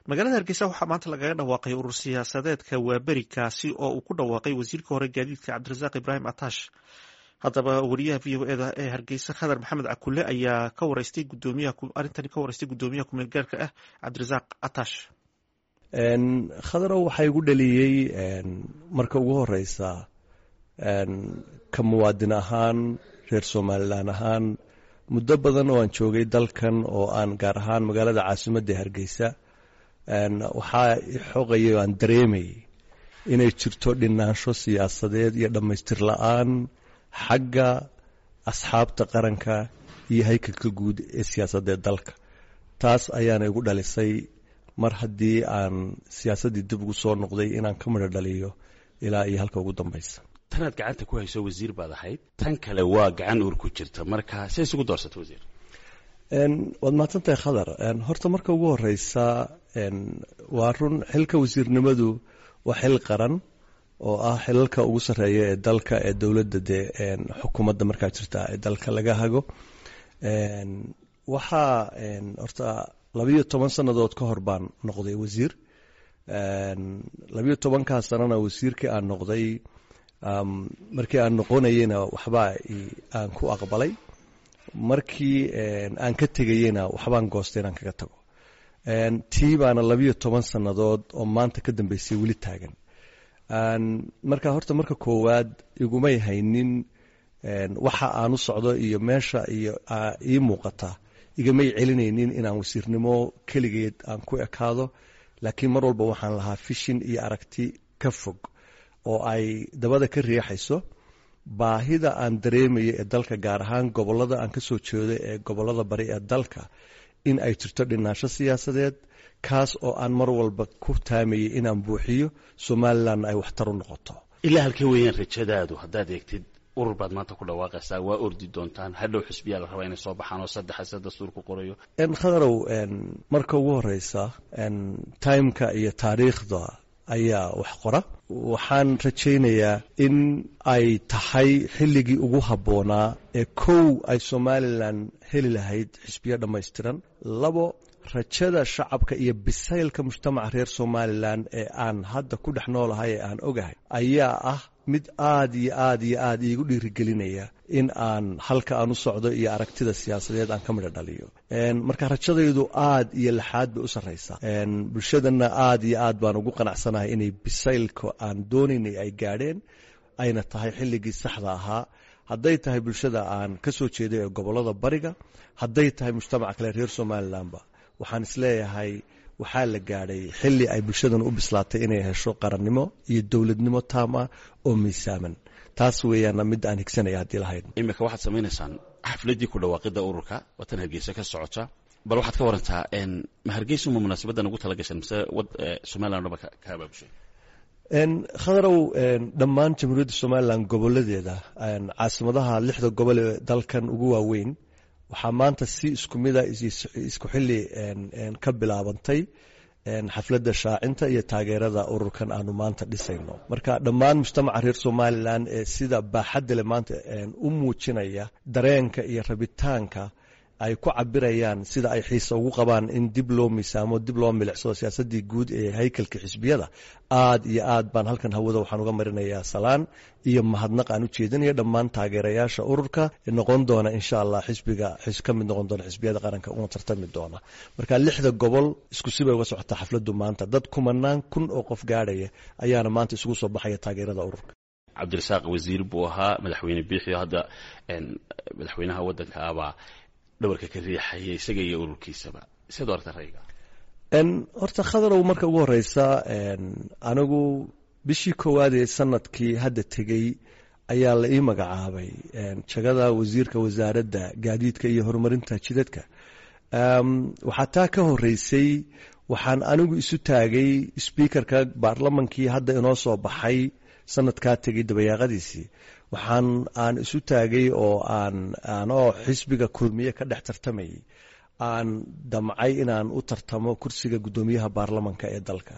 magaalada hargeysa waxaa maanta lagaga dhawaaqay urur siyaasadeedka waaberi kaasi oo uu ku dhawaaqay wasiirka hore gaadiidka cabdirasaaq ibraahim atash haddaba wariyaha v o eda ee hargeysa khadar maxamed cakule ayaa ka wareystay arintani ka wareystay gudoomiyaha kumeel gaarka ah cabdirasaaq atash khadarow waxaa igu dhaliyey marka ugu horeysa ka muwaadin ahaan reer somalilan ahaan muddo badan oo aan joogay dalkan oo aan gaar ahaan magaalada caasimadda hargeysa waxaa xoqaya o aan dareemayay inay jirto dhinaansho siyaasadeed iyo dhammaystir la-aan xagga asxaabta qaranka iyo haykalka guud ee siyaasadee dalka taas ayaana igu dhalisay mar haddii aan siyaasaddii dib ugu soo noqday inaan ka midho dhaliyo ilaa iyo halka ugu dambeysa tanaad gacanta ku hayso wasiir baad ahayd tan kale waa gacan uur ku jirta marka say isugu doorsata wasiir waad mahadsantahay khadar horta marka ugu horeysa waa run xilka wasiirnimadu waa xil qaran oo ah xilalka ugu sarreeya ee dalka ee dowladda dee xukuumadda markaa jirta ee dalka laga hago waxaa horta labayo toban sannadood ka hor baan noqday wasiir labayo tobankaa sanana wasiirkii aan noqday markii aan noqonayeyna waxbaa aan ku aqbalay markii aan ka tegayeyna waxbaan goostay inaan kaga tago tii baana labayo toban sannadood oo maanta ka dambeysay weli taagan marka horta marka koowaad igumay haynin waxa aan u socdo iyo meesha iyo ii muuqata igamay celinaynin inaan wasiirnimo keligeed aan ku ekaado laakiin mar walba waxaan lahaa fishin iyo aragti ka fog oo ay dabada ka riixayso baahida aan dareemayo ee dalka gaar ahaan gobolada aan kasoo jeedo ee gobolada bari ee dalka in ay jirto dhinaansho siyaasadeed kaas oo aan mar walba ku taamayay inaan buuxiyo somalilanna ay waxtar u noqoto ilaa halkee weeyaan rajadaadu haddaad eegtid urur baad maanta ku dhawaaqaysaa waa ordi doontaan hadhow xusbiyaa la rabaa inay soo baxaan oo saddexa sida dastuurku qorayo khadarow marka ugu horeysa timeka iyo taariikhda ayaa wax qora waxaan rajaynayaa in ay tahay xilligii ugu habboonaa ee kow ay somalilan heli lahayd xisbiyo dhammaystiran labo rajada shacabka iyo bisaylka mujtamaca reer somalilan ee aan hadda ku dhex noolahay ee aan ogahay ayaa ah mid aad iyo aad iyo aad iigu dhiirigelinaya in aan halka aan u socdo iyo aragtida siyaasadeed aan ka midho dhaliyo marka rajadaydu aad iyo laxaad bay u sarraysaa bulshadana aad iyo aad baan ugu qanacsanahay inay bisaylka aan doonaynay ay gaadheen ayna tahay xilligii saxda ahaa hadday tahay bulshada aan ka soo jeeday ee gobolada bariga hadday tahay mujtamaca kale reer somalilanba waxaan isleeyahay waxaa la gaadhay xilli ay bulshadan u bislaatay inay hesho qarannimo iyo dowladnimo taam ah oo miisaaman taas weeyaana mid aan higsanaya haddii lahayd imika waxaad samaynaysaan xafladdii ku dhawaaqidda ururka watan hargeysa ka socota bal waxaad ka warantaa ma hargeysa ma munaasabaddan ugu tala gashan mise somalilan dhaba ka abaabushay khadarow dhammaan jamhuuriyadda somalilan goboladeeda caasimadaha lixda gobol ee dalkan ugu waaweyn waxaa maanta si isku mida isku xili ka bilaabantay xafladda shaacinta iyo taageerada ururkan aanu maanta dhisayno marka dhammaan mujtamaca reer somalilan ee sida baaxadda le maanta u muujinaya dareenka iyo rabitaanka ay ku cabirayaan sida ay xiisa ugu qabaan in dib loo miisaamo dib loo milicsado siyaasadii guud ee haykalka xisbiyada aad iyo aad baan halkan hawada waxaan uga marinayaa salaan iyo mahadnaq aan u jeedinayo dhammaan taageerayaasha ururka noqon doona insha allah xisbiga ka mid noqon doona xisbiyada qaranka una tartami doona marka lixda gobol isku sibay uga socotaa xafladu maanta dad kumanaan kun oo qof gaadhaya ayaana maanta isugu soo baxaya taageerada ururka cabdirasaaq wasiir buu ahaa madaxweyne biixio hadda madaxweynaha wadanka abaa dhabarka ka riixaya isaga iyo ururkiisaba siad u aragta rayga horta khadarow marka ugu horeysa anigu bishii koowaad ee sanadkii hadda tegey ayaa la ii magacaabay jagada wasiirka wasaaradda gaadiidka iyo horumarinta jidadka waxaa taa ka horeysay waxaan anigu isu taagay sbiikarka baarlamankii hadda inoo soo baxay sanadkaa tegay dabayaaqadiisii waxaan aan isu taagay oo aan anoo xisbiga kulmiye ka dhex tartamayay aan damcay inaan u tartamo kursiga guddoomiyaha baarlamanka ee dalka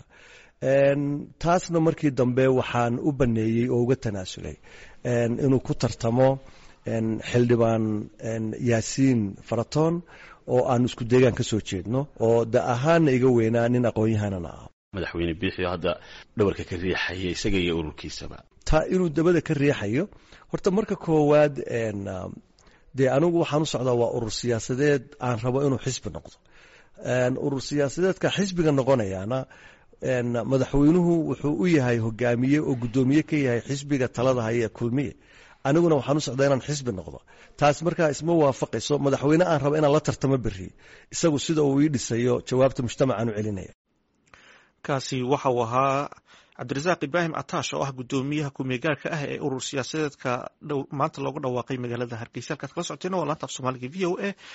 taasna markii dambe waxaan u baneeyey oo uga tanaasulay inuu ku tartamo xildhibaan yaasiin faratoon oo aan isku deegaan ka soo jeedno oo da ahaanna iga weynaa nin aqoon-yahanana ah madaxweyne biixio hadda dhawarka ka riixaya isaga iyo ururkiisaba taa inuu dabada ka riixayo horta marka koowaad dee anigu waxaan u socdaa waa urur siyaasadeed aan rabo inuu xisbi noqdo urur siyaasadeedka xisbiga noqonayaana madaxweynuhu wuxuu u yahay hogaamiye oo guddoomiye ka yahay xisbiga talada haya ee kulmiye aniguna waxaan u socdaa inaan xisbi noqdo taas markaa isma waafaqayso madaxweyne aan rabo inaan la tartamo beri isagu sida uu ii dhisayo jawaabta mujtamacaan u celinaya kaasi waxa uu ahaa cabdirasaaq ibraahim ataash oo ah guddoomiyaha kumeegaarka ah ee urur siyaasadeedka maanta loogu dhawaaqay magaalada hargeysa halkaad kala socoteen waa laanta af soomaaliga v o a